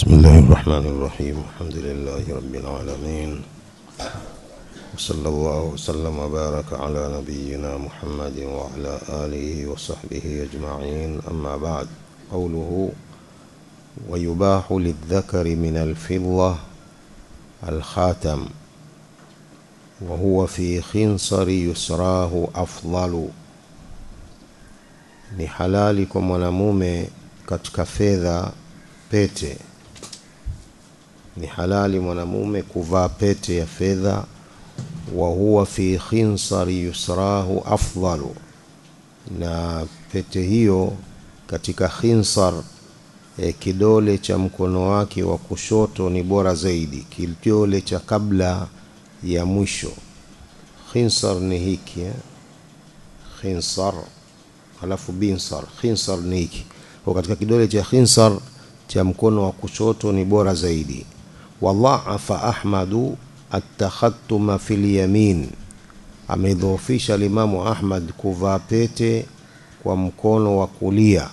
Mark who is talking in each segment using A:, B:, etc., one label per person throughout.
A: بسم الله الرحمن الرحيم الحمد لله رب العالمين وصلى الله وسلم وبارك على نبينا محمد وعلى آله وصحبه أجمعين أما بعد قوله ويباح للذكر من الفضة الخاتم وهو في خنصر يسراه أفضل ni halali kwa mwanamume katika fedha pete ni halali mwanamume kuvaa pete ya fedha wa huwa fi khinsari yusrahu afdalu na pete hiyo katika khinsar e, kidole cha mkono wake wa kushoto ni bora zaidi kidole cha kabla ya mwisho khinsar ni hiki eh? khinsar halafu binsar khinsar ni hiki kwa katika kidole cha khinsar cha mkono wa kushoto ni bora zaidi wadhaafa ahmadu atakhatuma fi lyamin amedhoofisha limamu ahmad kuvaa pete kwa mkono wa kulia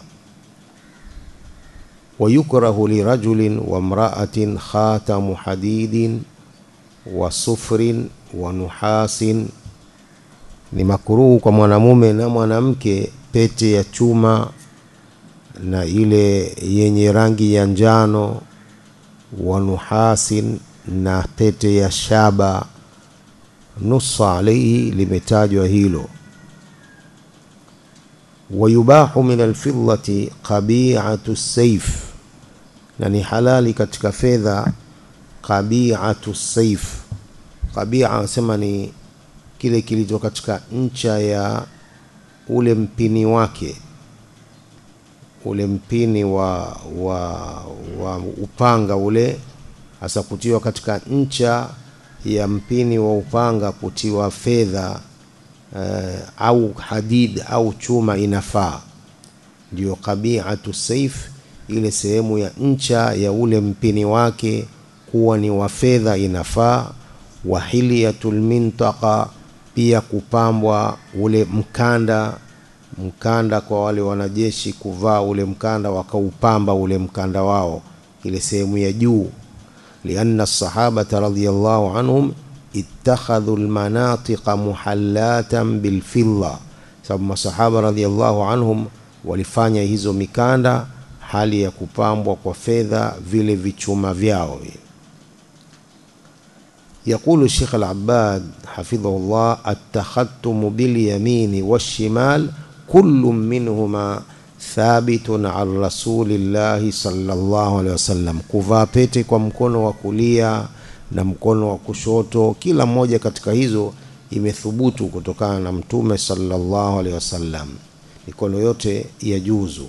A: wayukrahu lirajulin wamraatin khatamu hadidin wa sufrin wa nuhasin ni makuruhu kwa mwanamume na mwanamke pete ya chuma na ile yenye rangi ya njano wa nuhasin na pete ya shaba nusa alaihi limetajwa hilo wayubahu min alfidati qabiatu saif na ni halali katika fedha qabiatu saif qabia anasema ni kile kilicho katika ncha ya ule mpini wake ule mpini wa, wa, wa upanga ule hasa kutiwa katika ncha ya mpini wa upanga kutiwa fedha uh, au hadid au chuma inafaa ndio qabiatu saif ile sehemu ya ncha ya ule mpini wake kuwa ni wa fedha inafaa wahiliyatul mintaqa pia kupambwa ule mkanda mkanda kwa wale wanajeshi kuvaa ule mkanda wakaupamba ule mkanda wao ile sehemu ya juu lianna sahabata radhiyallahu anhum ittakhadhu almanatiqa muhallatan bilfidda sababu masahaba radhiyallahu anhum walifanya hizo mikanda hali ya kupambwa kwa fedha vile vichuma vyao يقول الشيخ العباد حفظه الله التختم باليمين والشمال كل منهما ثابت عن رسول الله صلى الله عليه وسلم kuvaa pete kwa mkono wa kulia na mkono wa kushoto kila moja katika hizo imethubutu kutokana na mtume sallallahu alaihi wasallam mikono yote ya juzu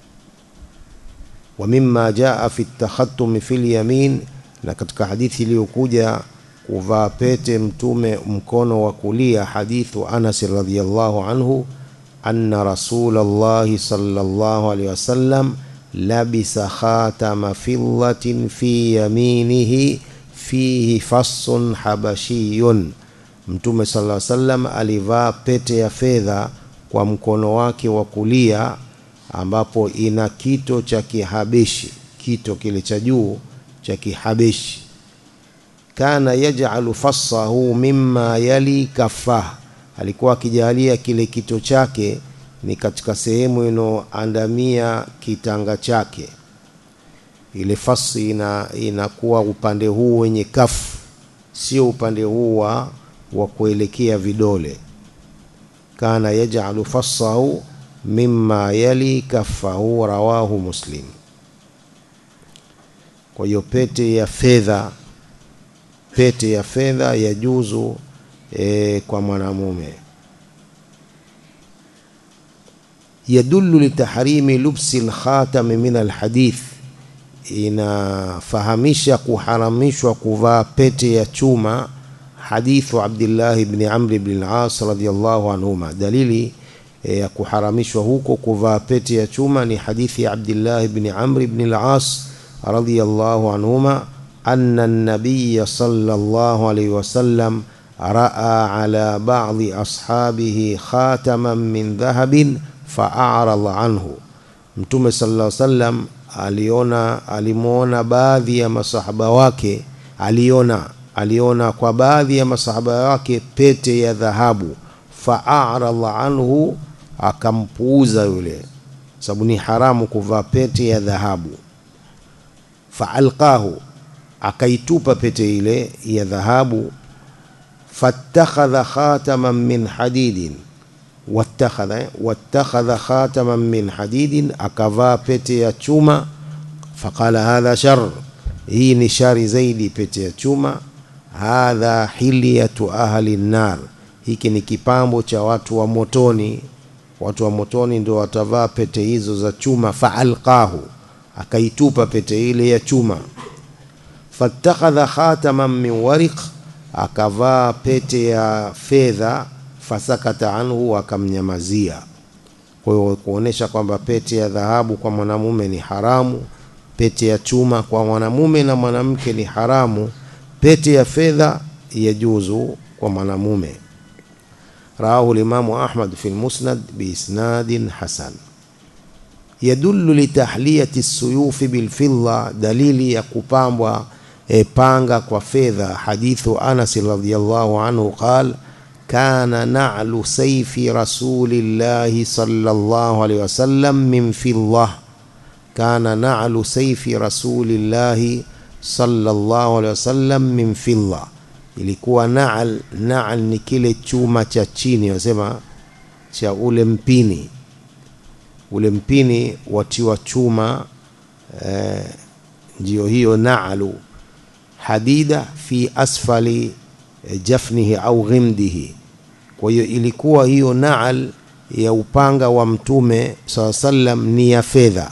A: wa mimma jaa fi takhattum fi lyamin na katika hadithi iliyokuja kuvaa pete mtume mkono wa kulia hadithu Anas radhiyallahu anhu anna Rasulullah sallallahu alaihi wasallam labisa khatama fiddatin fi yaminihi fihi fassun habashiyun mtume sallallahu alaihi wasallam alivaa pete ya fedha kwa mkono wake wa kulia ambapo ina kito cha kihabeshi kito kile cha juu cha kihabeshi kana yaj'alu fassahu mimma yali kafah alikuwa akijalia kile kito chake ni katika sehemu inoandamia kitanga chake ile fasi ina inakuwa upande huu wenye kafu sio upande huu wa wa kuelekea vidole kana yaj'alu fassahu mimma yali kafahu rawahu muslim kwa hiyo pete ya fedha pete ya fedha ya juzu e, kwa mwanamume yadullu litahrimi lubsi lkhatami min alhadith inafahamisha kuharamishwa kuvaa pete ya chuma hadithu abdillah ibn amr ibn al-as radiyallahu anhuma dalili ya e, kuharamishwa huko kuvaa pete ya chuma ni hadithi ya abdillah ibn amr ibn al-as radiyallahu anhuma أن النبي صلى الله عليه وسلم رأى على بعض أصحابه خاتما من ذهب فأعرض عنه mtume sallallahu alaihi wasallam aliona alimuona baadhi ya masahaba wake aliona aliona kwa baadhi ya masahaba wake pete ya dhahabu fa'arada anhu akampuuza yule sababu ni haramu kuvaa pete ya dhahabu faalqahu akaitupa pete ile ya dhahabu fattakhadha khataman min hadidin wattakhadha wattakhadha khataman min hadidin akavaa pete ya chuma faqala hadha shar hii ni shari zaidi pete ya chuma hadha hilyatu ahli nar hiki ni kipambo cha watu wa motoni watu wa motoni ndio watavaa pete hizo za chuma faalqahu akaitupa pete ile ya chuma fattakhadha khataman min wariq akavaa pete ya fedha fasakata anhu akamnyamazia kwa hiyo kuonesha kwamba pete ya dhahabu kwa mwanamume ni haramu pete ya chuma kwa mwanamume na mwanamke ni haramu pete ya fedha yajuzu kwa mwanamume رواه الإمام أحمد في المسند بإسناد حسن يدل لتحلية السيوف بالفضة دليل يقبام بانغا وفيذا حديث أنس رضي الله عنه قال كان نعل سيف رسول الله صلى الله عليه وسلم من فضة كان نعل سيف رسول الله صلى الله عليه وسلم من فضة ilikuwa naal naal ni kile chuma cha chini wasema cha ule mpini ule mpini watiwa chuma eh, ndio hiyo naalu hadida fi asfali eh, jafnihi au ghimdihi kwa hiyo ilikuwa hiyo naal ya upanga wa mtume saa sallam ni ya fedha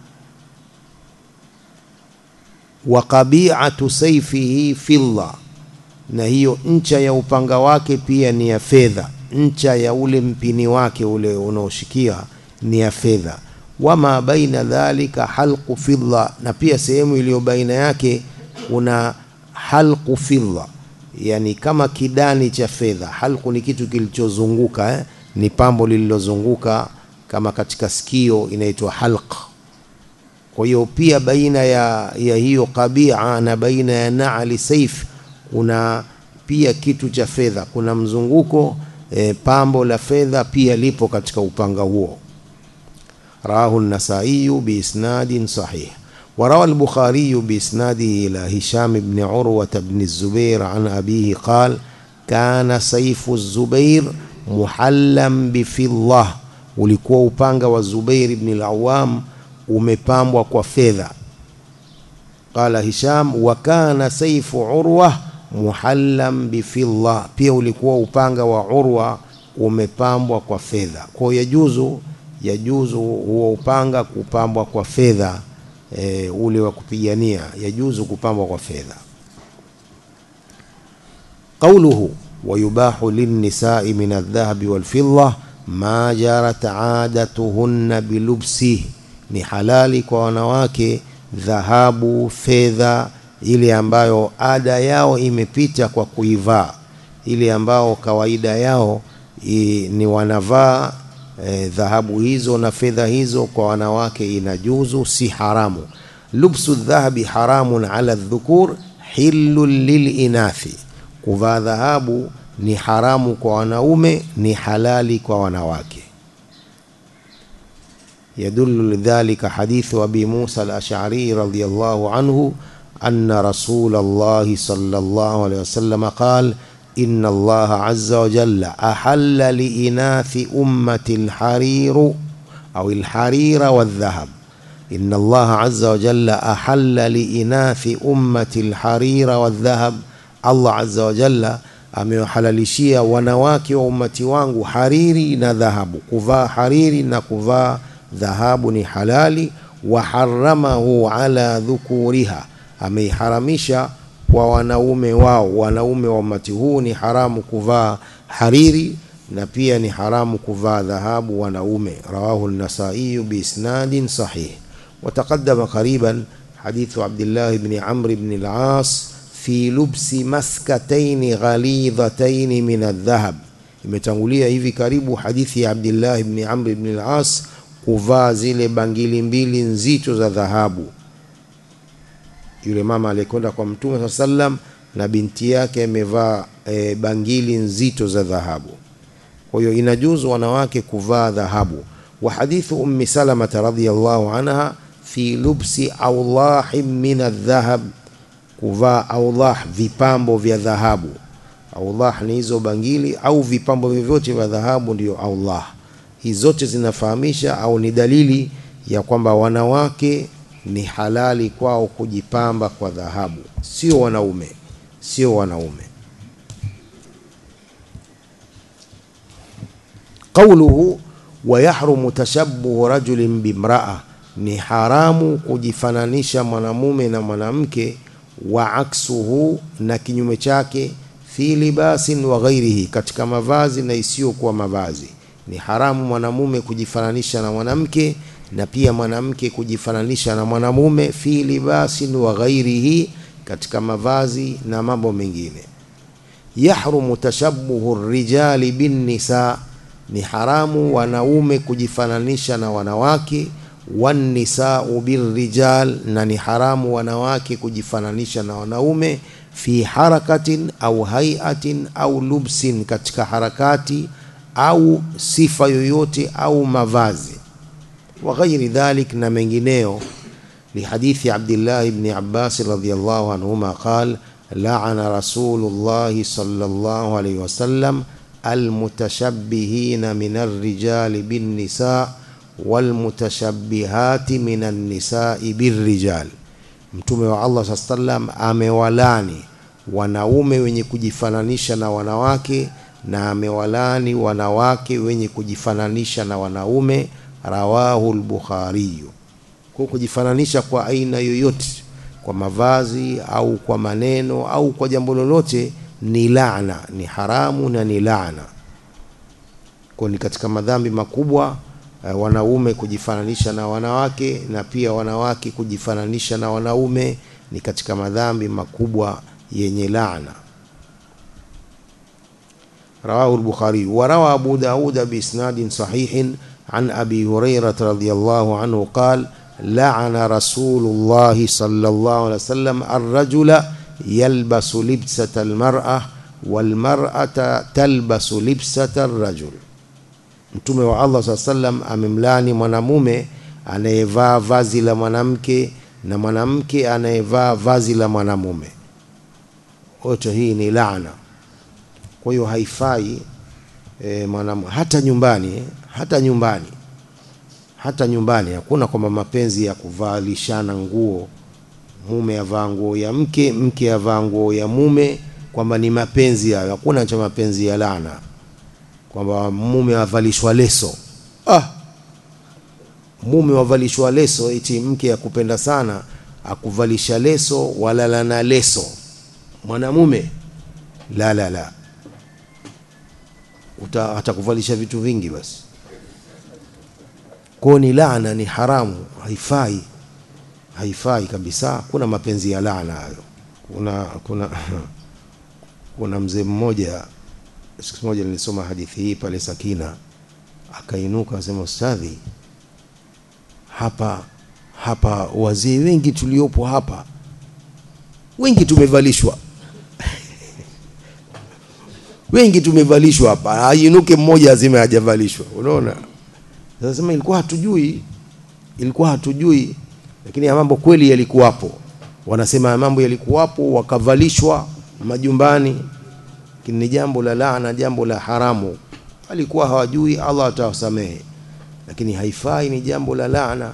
A: wa qabi'atu sayfihi fidda na hiyo ncha ya upanga wake pia ni ya fedha ncha ya ule mpini wake ule unaoshikia ni ya fedha wama baina dhalika halqu fidda na pia sehemu iliyo baina yake kuna halqu fidda yani kama kidani cha fedha halqu ni kitu kilichozunguka eh? ni pambo lililozunguka kama katika sikio inaitwa halq kwa hiyo pia baina ya, ya hiyo qabia na baina ya naali saif kuna pia kitu cha fedha kuna mzunguko e, pambo la fedha pia lipo katika upanga huo rawahu an-nasai biisnadin sahih وروى البخاري بإسناده إلى هشام بن عروة بن الزبير عن أبيه قال كان سيف الزبير محلا بفضة ulikuwa upanga wa Zubair ibn al-Awwam umepambwa kwa fedha qala Hisham wa kana saifu Urwa muhallam bifidda pia ulikuwa upanga wa Urwa umepambwa kwa fedha kwa yajuzu yajuzu huo upanga kupambwa kwa fedha e, ule wa kupigania yajuzu kupambwa kwa fedha قوله ويباح للنساء من الذهب والفضة ما جرت عادتهن بلبسه ni halali kwa wanawake dhahabu fedha ile ambayo ada yao imepita kwa kuivaa ile ambao kawaida yao i, ni wanavaa e, dhahabu hizo na fedha hizo kwa wanawake inajuzu si haramu lubsu dhahabi haramun ala dhukur hillun lilinathi kuvaa dhahabu ni haramu kwa wanaume ni halali kwa wanawake يدل لذلك حديث أبي موسى الأشعري رضي الله عنه أن رسول الله صلى الله عليه وسلم قال إن الله عز وجل أحل لإناث أمة الحرير أو الحرير والذهب إن الله عز وجل أحل لإناث أمة الحرير والذهب الله عز وجل amewahalalishia wanawake wa umati wangu hariri na dhahabu kuvaa hariri na kuvaa dhahabu ni halali wa haramahu ala dhukuriha ameiharamisha kwa wanaume wao wanaume wa umati huu ni haramu kuvaa hariri na pia ni haramu kuvaa dhahabu wanaume rawahu an-nasai biisnadin sahih وتقدم قريبا حديث عبد الله بن عمرو بن العاص في لبس مسكتين غليظتين من الذهب imetangulia hivi karibu hadithi ya Abdullah ibn Amr ibn al-As kuvaa zile bangili mbili nzito za dhahabu yule mama aliyekwenda kwa mtume saa sallam na binti yake amevaa e, bangili nzito za dhahabu kwa hiyo inajuzu wanawake kuvaa dhahabu wa hadithu ummi salamata radhiyallahu anha fi lubsi awlahin min aldhahab kuvaa awlah vipambo vya dhahabu awlah ni hizo bangili au vipambo vyovyote vya dhahabu ndiyo awlah hizi zote zinafahamisha au ni dalili ya kwamba wanawake ni halali kwao kujipamba kwa dhahabu sio wanaume sio wanaume qauluhu wayahrumu tashabbuhu rajulin bimraa ni haramu kujifananisha mwanamume na mwanamke wa aksuhu na kinyume chake fi libasin wa ghairihi katika mavazi na isiyokuwa mavazi ni haramu mwanamume kujifananisha na mwanamke na pia mwanamke kujifananisha na mwanamume fi libasin wa ghairihi katika mavazi na mambo mengine yahrumu tashabbuhu rijali bin nisa ni haramu wanaume kujifananisha na wanawake wannisau birrijal na ni haramu wanawake kujifananisha na wanaume fi harakatin au haiatin au lubsin katika harakati au sifa yoyote au mavazi wa ghairi dhalik na mengineyo لحديث عبد الله بن عباس رضي الله عنهما قال لعن رسول الله صلى الله عليه وسلم المتشبهين من الرجال بالنساء والمتشبهات من النساء بالرجال mtume wa Allah saa sallam amewalani wanaume wenye kujifananisha na wanawake na amewalani wanawake wenye kujifananisha na wanaume rawahu lbukhariyu kwa kujifananisha kwa aina yoyote kwa mavazi au kwa maneno au kwa jambo lolote ni laana ni haramu na ni laana kwa ni katika madhambi makubwa uh, wanaume kujifananisha na wanawake na pia wanawake kujifananisha na wanaume ni katika madhambi makubwa yenye laana رواه البخاري وروى أبو داود بإسناد صحيح عن أبي هريرة رضي الله عنه قال لعن رسول الله صلى الله عليه وسلم الرجل يلبس لبسة المرأة والمرأة تلبس لبسة الرجل mtume wa Allah saa sallam amemlani mwanamume anayevaa vazi la mwanamke na mwanamke anayevaa vazi la mwanamume wote hii ni laana kwa hiyo haifai e, mwanamu, hata nyumbani hata nyumbani hata nyumbani hakuna kwamba mapenzi ya kuvalishana nguo mume avaa nguo ya mke mke avaa nguo ya mume kwamba ni mapenzi hayo hakuna cha mapenzi ya laana kwamba mume avalishwa leso ah mume wavalishwa leso eti mke akupenda sana akuvalisha leso walala na leso mwanamume la la la Uta, atakuvalisha vitu vingi basi kwao ni laana ni haramu haifai haifai kabisa kuna mapenzi ya laana hayo kuna kuna kuna mzee mmoja siku moja nilisoma hadithi hii pale Sakina akainuka akasema ustadhi hapa hapa wazee wengi tuliopo hapa wengi tumevalishwa wengi tumevalishwa hapa ainuke mmoja azime hajavalishwa unaona sasa ilikuwa hatujui ilikuwa hatujui lakini ya mambo kweli yalikuwapo wanasema ya mambo yalikuwapo wakavalishwa majumbani lakini ni jambo la laana jambo la haramu alikuwa hawajui Allah atawasamehe lakini haifai ni jambo la laana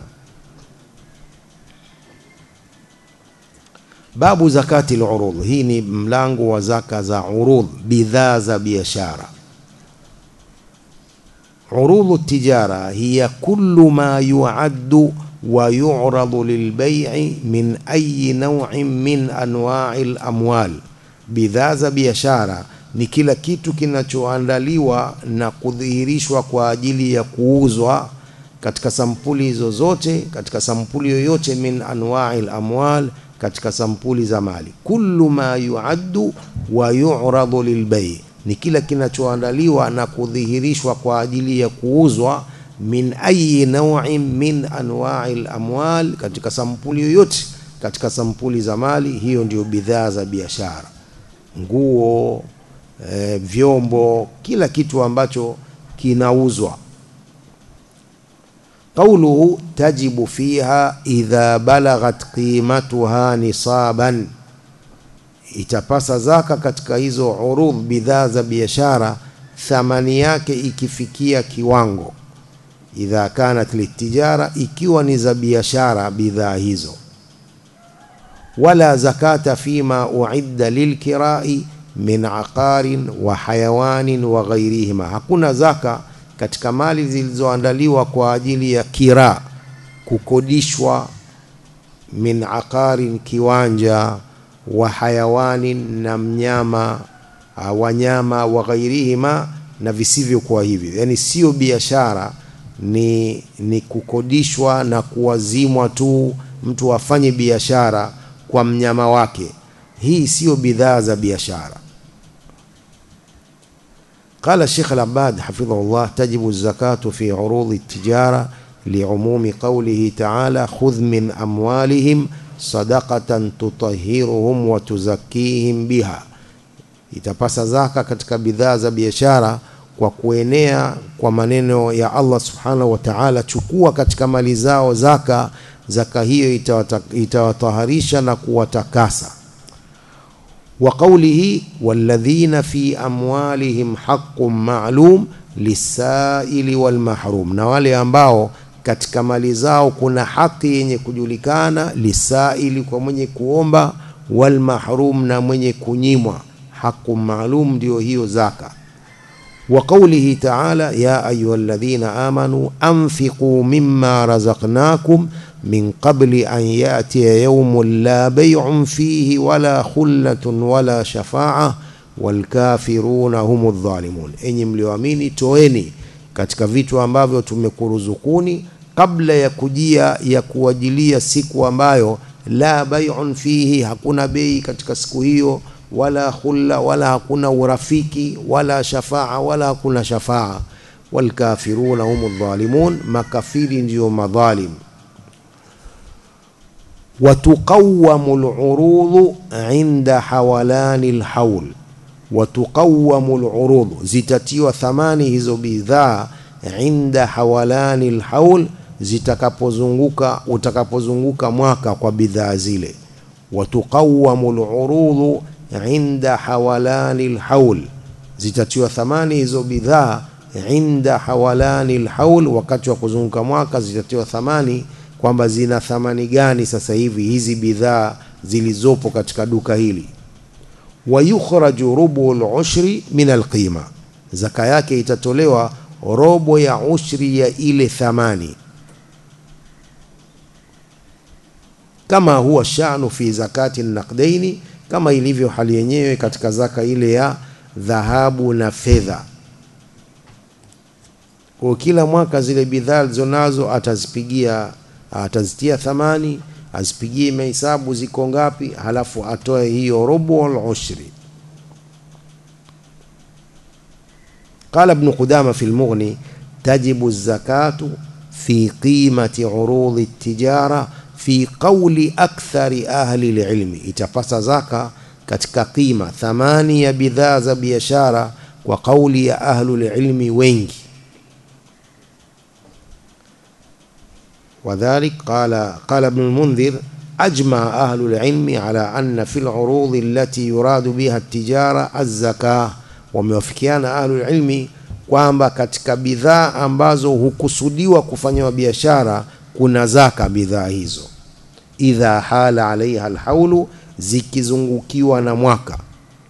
A: babu zakati al-urud hii ni mlango wa zaka za urud bidhaa za biashara عروض التجارة هي كل ما يعد ويعرض للبيع من أي نوع من أنواع الأموال bidhaa za biashara ni kila kitu kinachoandaliwa na kudhihirishwa kwa ajili ya kuuzwa katika sampuli zozote katika sampuli yoyote min anwa'il amwal katika sampuli za mali kullu ma yuaddu wa yu'radu lilbay ni kila kinachoandaliwa na kudhihirishwa kwa ajili ya kuuzwa min ayi naw'in min anwa'i al-amwal katika sampuli yoyote katika sampuli za mali hiyo ndio bidhaa za biashara nguo e, vyombo kila kitu ambacho kinauzwa قوله تجب فيها إذا بلغت قيمتها نصابا itapasa zaka katika hizo urudh bidhaa za biashara thamani yake ikifikia kiwango idha kanat litijara ikiwa ni za biashara bidhaa hizo wala zakata fima uidda lilkirai min aqarin wa hayawanin wa ghairihima hakuna zaka katika mali zilizoandaliwa kwa ajili ya kira kukodishwa min aqarin kiwanja wa hayawanin na mnyama wanyama wa ghairihima na visivyokuwa hivyo yani sio biashara ni, ni kukodishwa na kuwazimwa tu mtu afanye biashara kwa mnyama wake hii sio bidhaa za biashara قال الشيخ العباد حفظه الله تجب الزكاة في عروض التجارة لعموم قوله تعالى خذ من أموالهم صدقة تطهرهم وتزكيهم بها itapasa zaka katika bidhaa za biashara kwa kuenea kwa maneno ya Allah subhanahu wa ta'ala chukua katika mali zao zaka zaka hiyo itawataharisha na kuwatakasa وقوله والذين في أموالهم حق معلوم للسائل والمحروم na wale ambao katika mali zao kuna haki yenye kujulikana lisaili kwa mwenye kuomba wal mahrum na mwenye kunyimwa haqu maalum ndio hiyo zaka wa qawlihi ta'ala ya ayyuhalladhina amanu anfiqu mimma razaqnakum min qabli an ya'tiya yawmun la bay'un fihi wala khullatun wala shafa'a wal kafiruna humudh dhalimun enyi mlioamini toeni katika vitu ambavyo tumekuruzukuni kabla ya kujia ya kuwajilia siku ambayo la bay'un fihi hakuna bei katika siku hiyo wala khulla wala hakuna urafiki wala shafaa wala hakuna shafaa walkafiruna humu dhalimun makafiri ndio madhalim watuqawamu lurudhu inda hawalani lhaul watuqawamu lurudhu zitatiwa thamani hizo bidhaa inda hawalani lhaul zitakapozunguka utakapozunguka mwaka kwa bidhaa zile watuqawamu lurudhu inda hawalani lhaul zitatiwa thamani hizo bidhaa inda hawalani lhaul wakati wa kuzunguka mwaka zitatiwa thamani kwamba zina thamani gani sasa hivi hizi bidhaa zilizopo katika duka hili wayukhraju rubu lushri min alqima zaka yake itatolewa robo ya ushri ya ile thamani kama huwa shanu fi zakati naqdaini kama ilivyo hali yenyewe katika zaka ile ya dhahabu na fedha kwa kila mwaka zile bidhaa alizonazo atazipigia atazitia thamani azipigie mahesabu ziko ngapi halafu atoe hiyo robo al-ushri قال ابن قدامة في المغني تجب الزكاة في قيمة عروض التجارة في قول أكثر أهل العلم itapasa zaka katika qima thamani ya bidhaa za biashara kwa kauli ya ahlul ilmi wengi وذلك قال قال ابن المنذر أجمع أهل العلم على أن في العروض التي يراد بها التجارة الزكاة wamewafikiana ahlul ilmi kwamba katika bidhaa ambazo hukusudiwa kufanywa biashara kuna zaka bidhaa hizo idha hala alaiha alhaulu zikizungukiwa na mwaka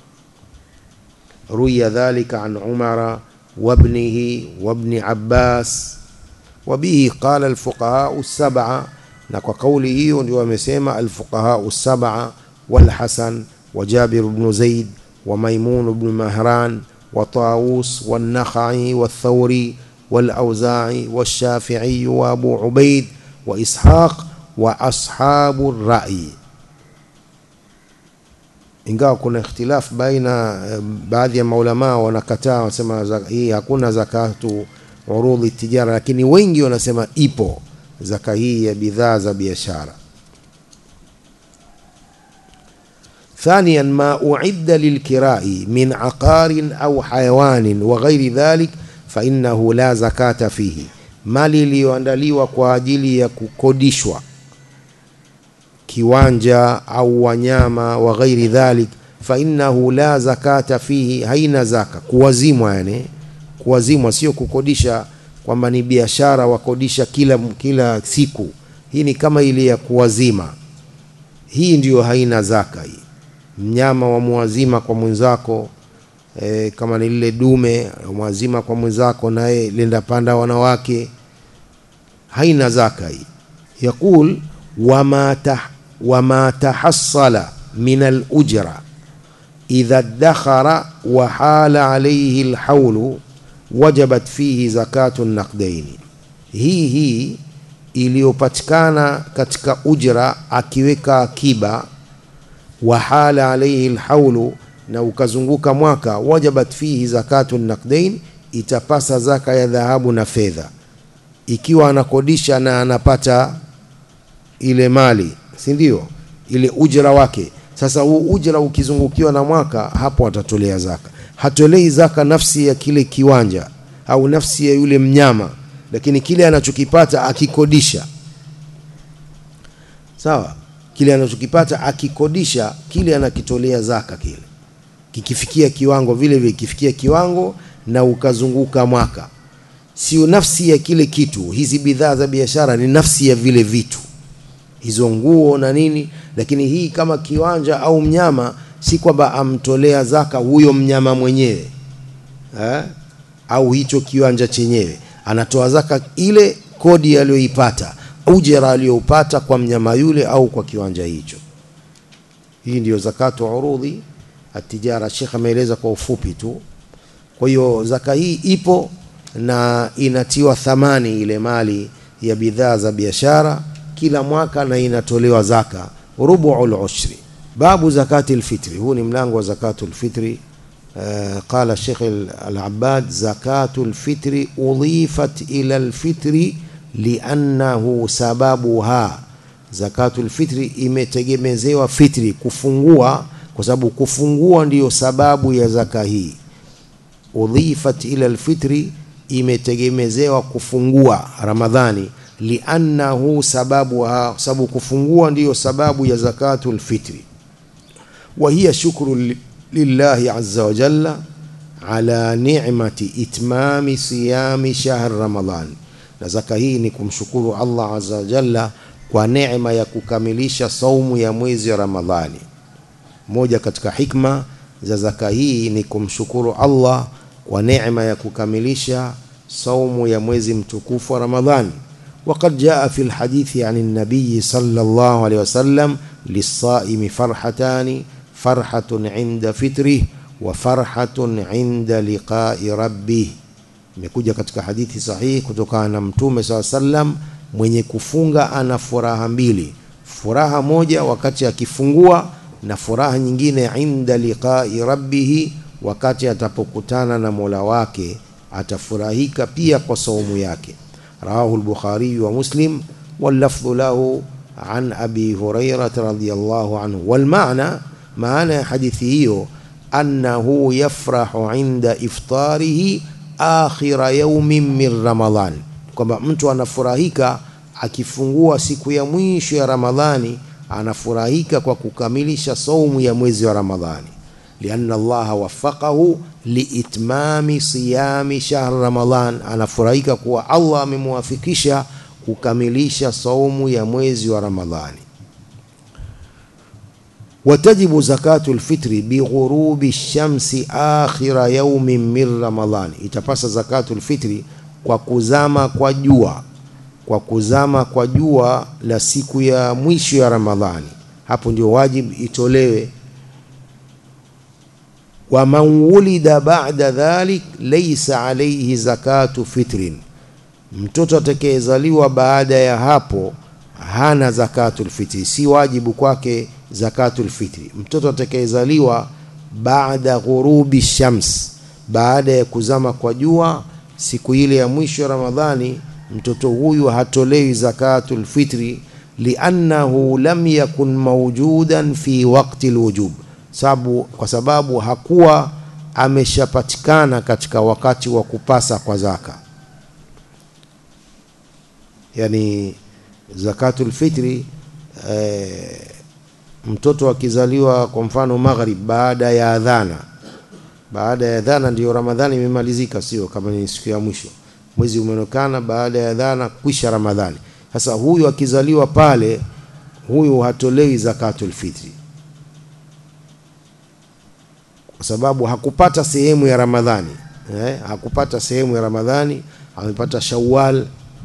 A: ruya dhalika an umara wabnihi wabni abbas wabihi qala alfuqahau sab'a na kwa kauli hiyo ndio wamesema alfuqahau sab'a walhasan wa jabir ibn zaid وميمون بن مهران وطاووس والنخعي والثوري والأوزاعي والشافعي وأبو عبيد وإسحاق وأصحاب الرأي ingawa kuna ikhtilaf baina baadhi ya maulamaa wanakataa wasema hii hakuna zakatu urudhi tijara, lakini wengi wanasema ipo zaka hii ya bidhaa za biashara. ثانيا ما أعد للكراء من عقار أو حيوان وغير ذلك فإنه لا زكاة فيه mali iliyoandaliwa kwa ajili ya kukodishwa kiwanja au wanyama wa ghairi dhalik fa innahu la zakata fihi, haina zaka. Kuwazimwa yani, kuwazimwa sio kukodisha kwamba ni biashara wakodisha kila, kila siku. Hii ni kama ile ya kuwazima, hii ndiyo haina zaka hii mnyama wa muazima kwa mwenzako e, kama ni lile dume mwazima kwa mwenzako naye lenda panda wanawake, haina zaka hii. Yaqul wama tah, wama tahassala min alujra idha dakhara wa hala alayhi alhawlu wajabat fihi zakatu naqdaini, hii hii iliyopatikana katika ujra akiweka akiba wahala alaihi lhaulu, na ukazunguka mwaka, wajabat fihi zakatu naqdain, itapasa zaka ya dhahabu na fedha. Ikiwa anakodisha na anapata ile mali, si ndio? Ile ujra wake. Sasa huu ujra ukizungukiwa na mwaka, hapo atatolea zaka. Hatolei zaka nafsi ya kile kiwanja au nafsi ya yule mnyama, lakini kile anachokipata akikodisha, sawa kile anachokipata akikodisha kile anakitolea zaka. Kile kikifikia kiwango vile vile, kifikia kiwango na ukazunguka mwaka, sio nafsi ya kile kitu. Hizi bidhaa za biashara ni nafsi ya vile vitu, hizo nguo na nini. Lakini hii kama kiwanja au mnyama, si kwamba amtolea zaka huyo mnyama mwenyewe ha? au hicho kiwanja chenyewe, anatoa zaka ile kodi aliyoipata ujira aliyoupata kwa mnyama yule au kwa kiwanja hicho. Hii ndiyo zakatu urudhi atijara. Sheikh ameeleza kwa ufupi tu. Kwa hiyo zaka hii ipo na inatiwa thamani ile mali ya bidhaa za biashara kila mwaka na inatolewa zaka rubuul ushri. Babu zakati alfitri, huu ni mlango wa zakatu alfitri. Uh, qala Sheikh al-Abbad zakatu alfitri udhifat ila alfitri liannahu sababuha, zakatul fitri imetegemezewa fitri, kufungua, kwa sababu kufungua ndiyo sababu ya zaka hii. Udhifat ila alfitri, imetegemezewa kufungua Ramadhani, liannahu sababuha, sababu kufungua ndiyo sababu ya zakatul fitri. Wa hiya shukru lillahi azza wa jalla ala ni'mati itmami siyami shahr Ramadhan na zaka hii ni kumshukuru Allah azza wa jalla kwa neema ya kukamilisha saumu ya mwezi wa Ramadhani. Moja katika hikma za zaka hii ni kumshukuru Allah kwa neema ya kukamilisha saumu ya mwezi mtukufu wa Ramadhani. Waqad jaa fi lhadithi an nabiyi sallallahu alayhi wasallam lisaimi farhatani farhatun inda fitrih wa farhatun inda liqai rabbih imekuja katika hadithi sahihi kutokana na Mtume saa sallam, mwenye kufunga ana furaha mbili, furaha moja wakati akifungua na furaha nyingine inda liqai rabbihi, wakati atapokutana na mola wake atafurahika pia kwa saumu yake. Rawahu al-Bukhari wa Muslim wallafdhu lahu an abi Hurairah radhiyallahu anhu. Wal maana, maana ya hadithi hiyo annahu yafrahu inda iftarihi akhira yaumin min Ramadhan, kwamba mtu anafurahika akifungua siku ya mwisho ya Ramadhani, anafurahika kwa kukamilisha saumu ya mwezi wa Ramadhani. Lianna Allaha waffaqahu liitmami siyami shahr Ramadhan, anafurahika kuwa Allah amemwafikisha kukamilisha saumu ya mwezi wa Ramadhani. watajibu zakatu lfitri bighurubi shamsi akhira yaumin min Ramadhani, itapasa zakatu lfitri kwa kuzama kwa jua, kwa kuzama kwa jua la siku ya mwisho ya Ramadhani. Hapo ndio wajibu itolewe. wa man wulida ba'da dhalik laysa alayhi zakatu fitrin, mtoto atakayezaliwa baada ya hapo hana zakatul fitri, si wajibu kwake zakatul fitri. Mtoto atakayezaliwa baada ghurubi shams, baada ya kuzama kwa jua, siku ile ya mwisho ya Ramadhani mtoto huyu hatolewi zakatul fitri liannahu lam yakun mawjudan fi waqti alwujub, sababu kwa sababu hakuwa ameshapatikana katika wakati wa kupasa kwa zaka. Yani zakatul fitri eh, mtoto akizaliwa kwa mfano maghrib, baada ya adhana, baada ya adhana ndiyo Ramadhani imemalizika, sio kama ni siku ya mwisho, mwezi umeonekana baada ya adhana, kwisha Ramadhani. Sasa huyu akizaliwa pale, huyu hatolewi zakatul fitri kwa sababu hakupata sehemu ya Ramadhani eh, hakupata sehemu ya Ramadhani, amepata Shawwal.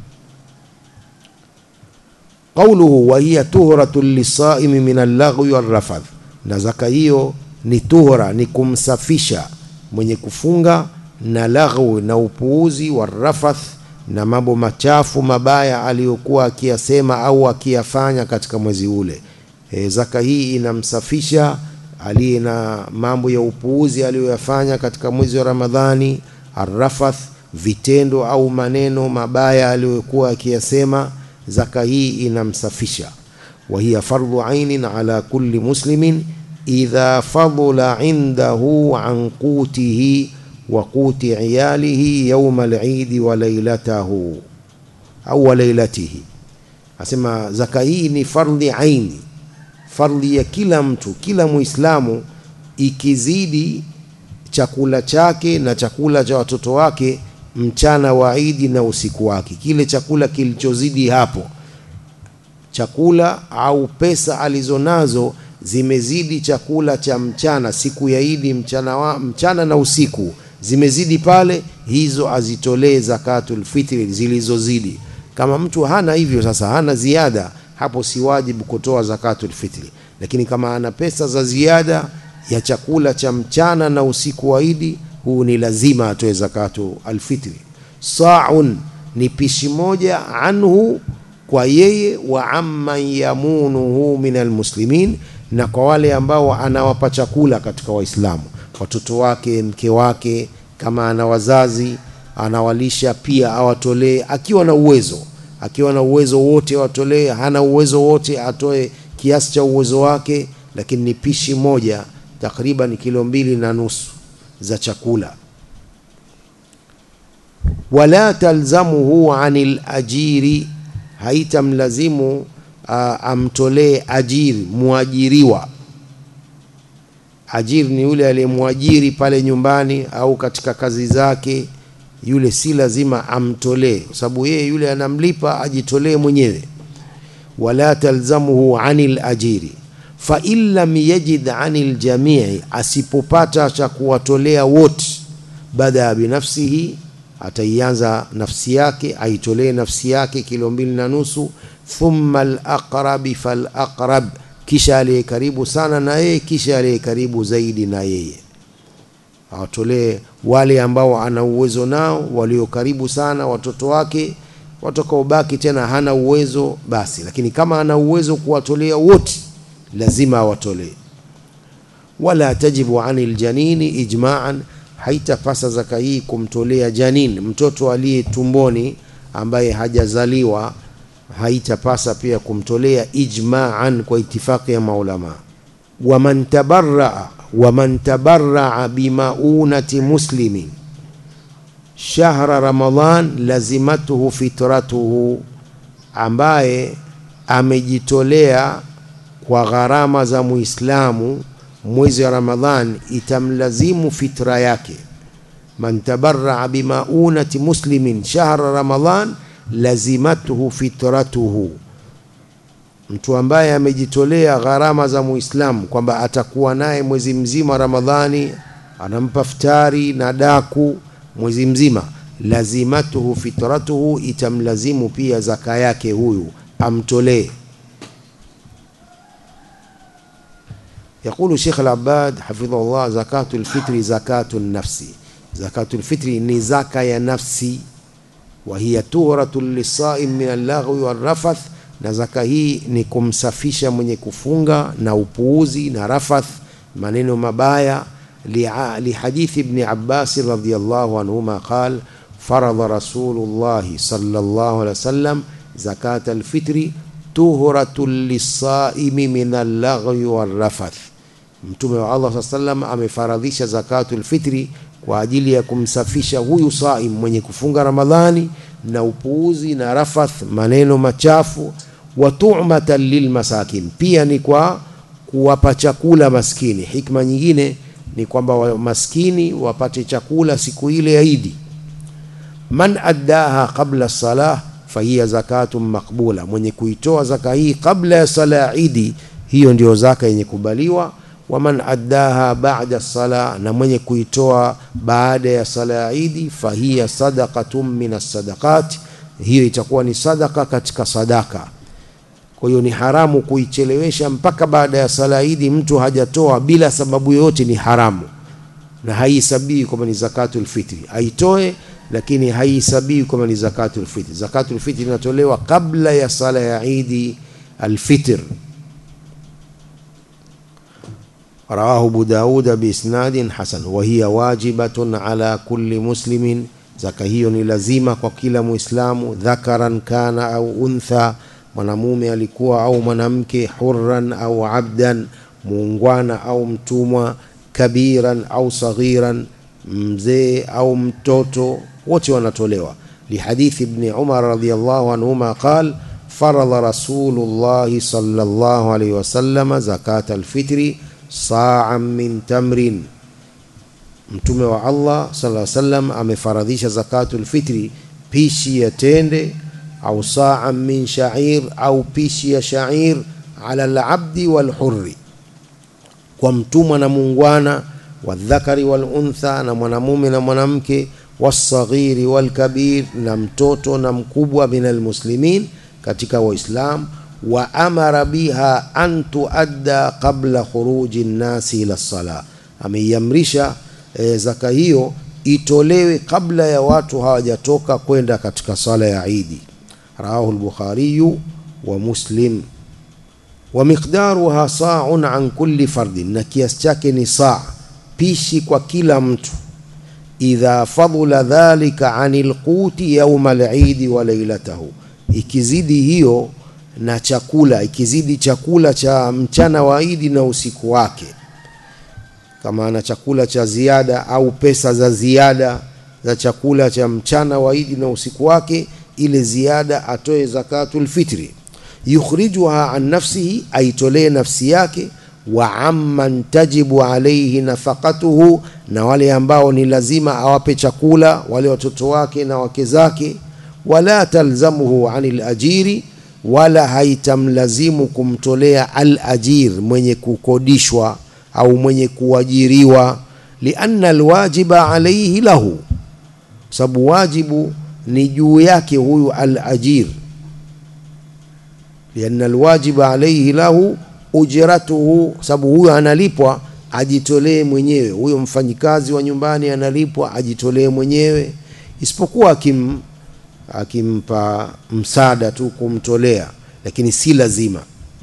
A: Qauluhu wa hiya tuhratun lisaimi min allaghwi warrafath, na zaka hiyo ni tuhra, ni kumsafisha mwenye kufunga na laghwi na upuuzi, warrafath na mambo machafu mabaya aliyokuwa akiyasema au akiyafanya katika mwezi ule. E, zaka hii inamsafisha aliye na mambo ya upuuzi aliyoyafanya katika mwezi wa Ramadhani, arrafath, vitendo au maneno mabaya aliyokuwa akiyasema. Zaka hii inamsafisha. wa hiya fardhu ainin ala kulli muslimin idha fadula indahu an qutihi wa quti iyalihi yawma al-eid wa lailatahu au wa lailatihi. Asema zaka hii ni fardhi aini fardhi ya kila mtu, kila Muislamu, ikizidi chakula chake na chakula cha watoto wake mchana wa Idi na usiku wake, kile chakula kilichozidi hapo, chakula au pesa alizonazo zimezidi chakula cha mchana siku ya Idi, mchana, wa, mchana na usiku zimezidi pale, hizo azitolee zakatul fitri zilizozidi. Kama mtu hana hivyo, sasa hana ziada hapo si wajibu kutoa zakatul fitri, lakini kama ana pesa za ziada ya chakula cha mchana na usiku wa Idi, huu ni lazima atoe zakatu alfitri. Saun ni pishi moja, anhu kwa yeye, wa amman yamunuhu min almuslimin, na kwa wale ambao anawapa chakula katika Waislamu, watoto wake, mke wake, kama ana wazazi anawalisha pia, awatolee akiwa na uwezo akiwa na uwezo wote watolee, hana uwezo wote atoe kiasi cha uwezo wake, lakini ni pishi moja takriban kilo mbili na nusu za chakula. Wala talzamuhu anil ajiri, haitamlazimu uh, amtolee ajiri, mwajiriwa. Ajiri ni yule aliyemwajiri pale nyumbani au katika kazi zake yule si lazima amtolee, kwa sababu yeye yule anamlipa ajitolee mwenyewe. Wala talzamuhu anil ajiri fa in lam yajid anil jamii, asipopata cha kuwatolea wote, badaa binafsihi, ataianza nafsi yake, aitolee nafsi yake kilo mbili na nusu. Thumma alaqrabi falaqrab, kisha aliye karibu sana na yeye, kisha aliye karibu zaidi na yeye awatolee wale ambao ana uwezo nao, walio karibu sana, watoto wake. Watakaobaki tena hana uwezo basi, lakini kama ana uwezo kuwatolea wote, lazima awatolee. Wala tajibu anil janini ijma'an, haitapasa zaka hii kumtolea janin, mtoto aliye tumboni ambaye hajazaliwa, haitapasa pia kumtolea ijma'an, kwa itifaki ya maulama. waman tabarraa waman tabarraa bimaunati muslimin shahra Ramadan lazimatuhu fitratuhu, ambaye amejitolea kwa gharama za Muislamu mwezi wa Ramadhan itamlazimu fitra yake. Man tabarraa bimaunati muslimin shahra Ramadan lazimatuhu fitratuhu mtu ambaye amejitolea gharama za Muislamu kwamba atakuwa naye mwezi mzima Ramadhani, anampa futari na daku mwezi mzima, lazimatuhu fitratuhu, itamlazimu pia zaka yake huyu amtolee. Yaqulu Sheikh Al-Abbad hafidhahullah, zakatu lfitri zakatu nafsi, zakatu lfitri ni zaka ya nafsi, wa hiya tuhratu lisaim min allaghwi warrafath na zaka hii ni kumsafisha mwenye kufunga na upuuzi na rafath, maneno mabaya. Lihadithi Ibni Abbasi radhiyallahu anhuma qal faradha rasulullahi sallallahu alaihi wasallam zakata alfitri tuhratun lisaimi min allaghwi warrafath mtume wa allah saa salam amefaradhisha zakatul fitri kwa ajili ya kumsafisha huyu saim mwenye kufunga ramadhani na upuuzi na rafath maneno machafu wa tu'matan lilmasakin pia ni kwa kuwapa chakula maskini hikma nyingine ni kwamba wa- maskini wapate chakula siku ile ya idi man addaha qabla salah fahiya zakatun maqbula mwenye kuitoa zaka hii kabla ya sala ya idi hiyo ndio zaka yenye kubaliwa wa man addaha ba'da sala na mwenye kuitoa baada ya sala ya idi fahiya sadaqatun min as-sadaqat hiyo itakuwa ni sadaka katika sadaka kwa hiyo ni haramu kuichelewesha mpaka baada ya sala ya idi mtu hajatoa bila sababu yoyote ni haramu na haihesabii kwamba ni zakatul fitri aitoe lakini haihesabii kwamba ni zakatul fitri zakatul fitri inatolewa kabla ya sala ya idi alfitr رواه أبو داود بإسناد حسن وهي واجبة على كل مسلم zaka hiyo ni lazima kwa kila muislamu dhakaran kana au untha mwanamume alikuwa au mwanamke hurran au abdan muungwana au mtumwa kabiran au saghiran mzee au mtoto wote wanatolewa lihadithi ibni umar radiallahu anhuma qal faradha rasulullahi sallallahu alaihi wasallam zakata alfitri sa'an min tamrin mtume wa Allah sallallahu alaihi wasallam amefaradhisha zakatul fitri pishi ya tende au sa'an min sha'ir au pishi ya sha'ir ala al-abdi wal hurri kwa mtumwa na muungwana wadhakari wal untha na mwanamume na mwanamke wasaghiri wal kabir na mtoto na mkubwa min almuslimin katika waislam wa amara biha an tuadda qabla khuruji nnasi ila sala ameiamrisha e, zaka hiyo itolewe kabla ya watu hawajatoka kwenda katika sala ya idi rawahu lbukhariyu wa muslim wa miqdaruha sa'un an kulli fardin na kiasi chake ni saa pishi kwa kila mtu idha fadula dhalika anil quti yawma al-eid wa lailatahu ikizidi hiyo na chakula ikizidi chakula cha mchana wa idi na usiku wake kama ana chakula cha ziada au pesa za ziada za chakula cha mchana wa idi na usiku wake ile ziada atoe zakatul fitri yukhrijuha an nafsihi aitolee nafsi yake wa amman tajibu alayhi nafaqatuhu na wale ambao ni lazima awape chakula wale watoto wake na wake zake wala talzamuhu anil ajiri wala haitamlazimu kumtolea al ajir mwenye kukodishwa au mwenye kuajiriwa lianna alwajiba alayhi lahu sababu wajibu ni juu yake huyu al ajir lianna alwajiba alayhi lahu ujratuhu sababu huyo analipwa ajitolee mwenyewe huyo mfanyikazi wa nyumbani analipwa ajitolee mwenyewe isipokuwa akim akimpa msaada tu kumtolea lakini si lazima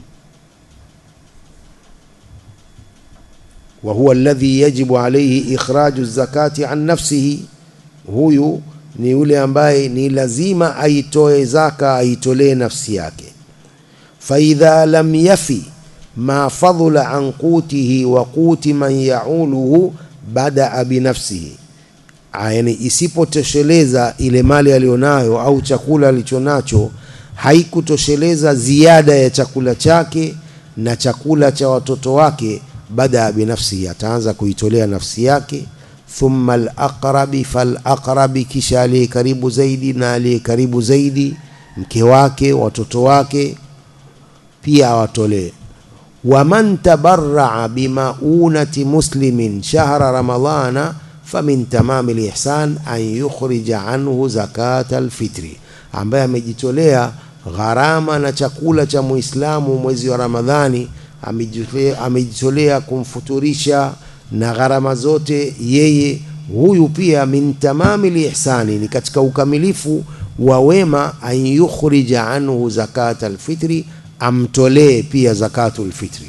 A: wa huwa alladhi yajibu alayhi ikhraju zakati an nafsihi huyu ni yule ambaye ni lazima aitoe zaka aitolee nafsi yake faidha lam yafi ma fadhula an qutihi wa quti man yauluhu badaa binafsihi yani isipotosheleza ile mali aliyonayo au chakula alichonacho haikutosheleza ziada ya chakula chake na chakula cha watoto wake badaa binafsihi ataanza kuitolea nafsi yake thumma alaqrabi falaqrabi kisha aliye karibu zaidi na aliye karibu zaidi mke wake watoto wake pia awatolee waman tabarraa bimaunati muslimin shahra ramadana famin tamami lihsan an yukhrija anhu zakata alfitri ambaye amejitolea gharama na chakula cha muislamu mwezi wa ramadhani amejitolea, amejitolea kumfuturisha na gharama zote yeye huyu pia min tamami lihsani ni katika ukamilifu wa wema an yukhrija anhu zakata alfitri amtolee pia zakatul fitri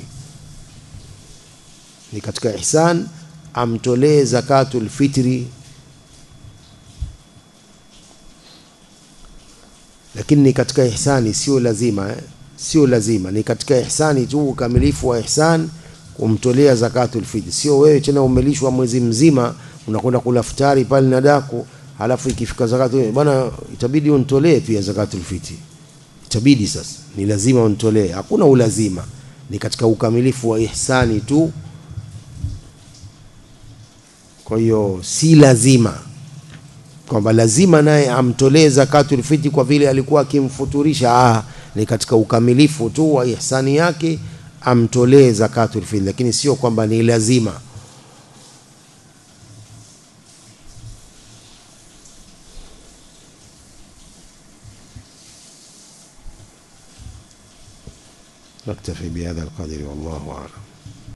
A: ni katika ihsan amtolee zakatul fitri lakini ni katika ihsani sio lazima eh? sio lazima ni katika ihsani tu ukamilifu wa ihsan kumtolea zakatul fitr sio wewe tena umelishwa mwezi mzima unakwenda kula futari pale na daku halafu ikifika zakatul bwana itabidi unitolee pia zakatul fitr itabidi sasa ni lazima unitolee hakuna ulazima ni katika ukamilifu wa ihsani tu kwa hiyo si lazima kwamba lazima naye amtolee zakatul fitri kwa vile alikuwa akimfuturisha ah, ni katika ukamilifu tu wa ihsani yake amtolee zakatul fitri lakini sio kwamba ni lazima نكتفي بهذا القدر والله أعلم